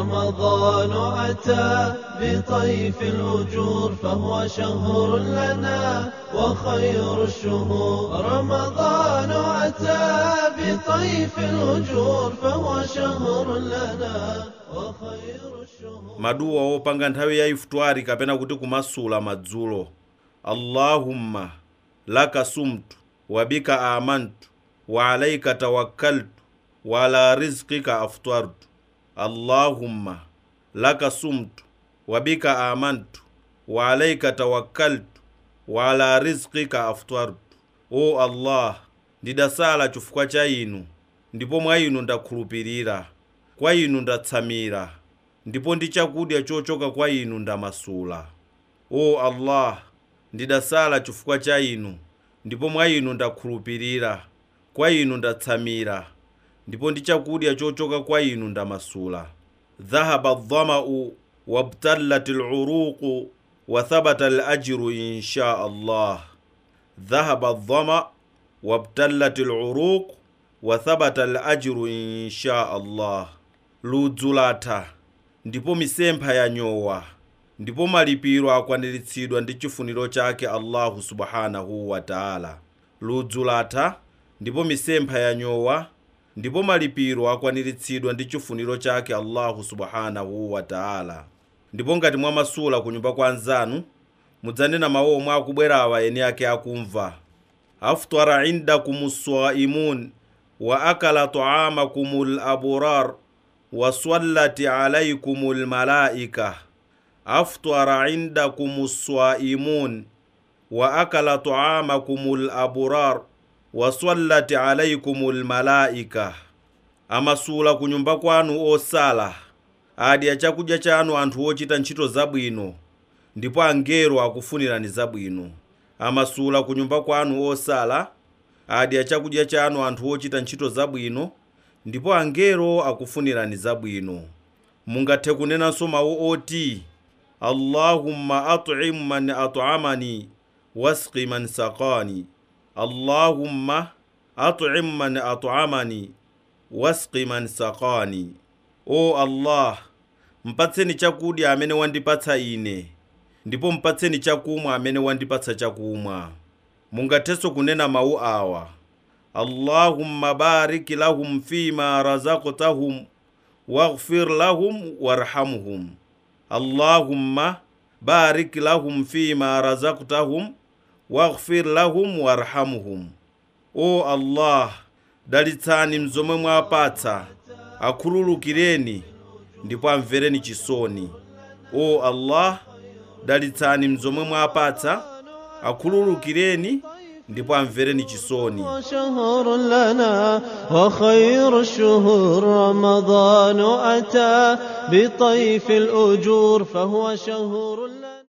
رمضان أتى بطيف الأجور فهو شهر لنا وخير الشهور رمضان أتى بطيف الأجور فهو شهر لنا وخير الشهور maduwa opanga nthawi ya ifutwari kapena kuti kumasula madzulo allahumma laka sumtu wabika amantu wa alaika tawakkaltu wa ala rizqika aftartu allahumma laka sumtu wabika amantu wa alaika tawakkaltu wa ala rizqika aftartu o allah ndidasala chifukwa cha inu ndipo mwa inu ndakhulupirira kwa inu ndatsamira ndipo ndi chakudya chochoka kwa inu ndamasula o allah ndidasala chifukwa cha inu ndipo mwa inu ndakhulupirira kwa inu ndatsamira ndipo ndi chakudya chochoka kwa inu ndamasula dhahaba dhamau wabtallat luruqu wa thabata alajru insha allah dhahaba dhama wabtallat luruq wa thabata alajru insha allah ludzu latha ndipo misempha yanyowa ndipo malipiro akwaniritsidwa ndi chifuniro chake allahu subhanahu wa taala ludzu latha ndipo misempha yanyowa ndipo malipiro akwaniritsidwa ndi chifuniro chake allahu subhanahu wa taala ndipo ngati mwamasula ku nyumba kwa anzanu mudzanena mawu omwe akubwerawa eni ake akumva aftara indakum swaimun wa akala taamakum laburar wa swallat alaikum lmalaika aftara indakum swaimun wa akala taamakum laburar wa swallat alaikum lmalaika amasula ku nyumba kwanu osala adya chakudya chanu anthu ochita ntchito zabwino ndipo angelo akufunirani zabwino amasula ku nyumba kwanu osala adya chakudya chanu anthu ochita ntchito zabwino ndipo angelo akufunirani zabwino mungathe kunenanso mawu oti allahumma at'im man at'amani wasqi man saqani allahumma at'im man at'amani wasqi man saqani o allah mpatseni chakudya amene wandipatsa ine ndipo mpatseni chakumwa amene wandipatsa chakumwa mungathenso kunena mawu awa allahumma barik lahum fima razaqtahum waghfir lahum warhamhum allahumma barik lahum fima razaqtahum waghfir lahum warhamhum o allah dalitsani mzomwe mwapatsa akhululukireni ndipo amvereni chisoni o allah dalitsani mzomwe mwapatsa akhululukireni ndipo amvereni chisoni وشهر لنا وخير الشهور رمضان أتى بطيف الأجور فهو شهر لنا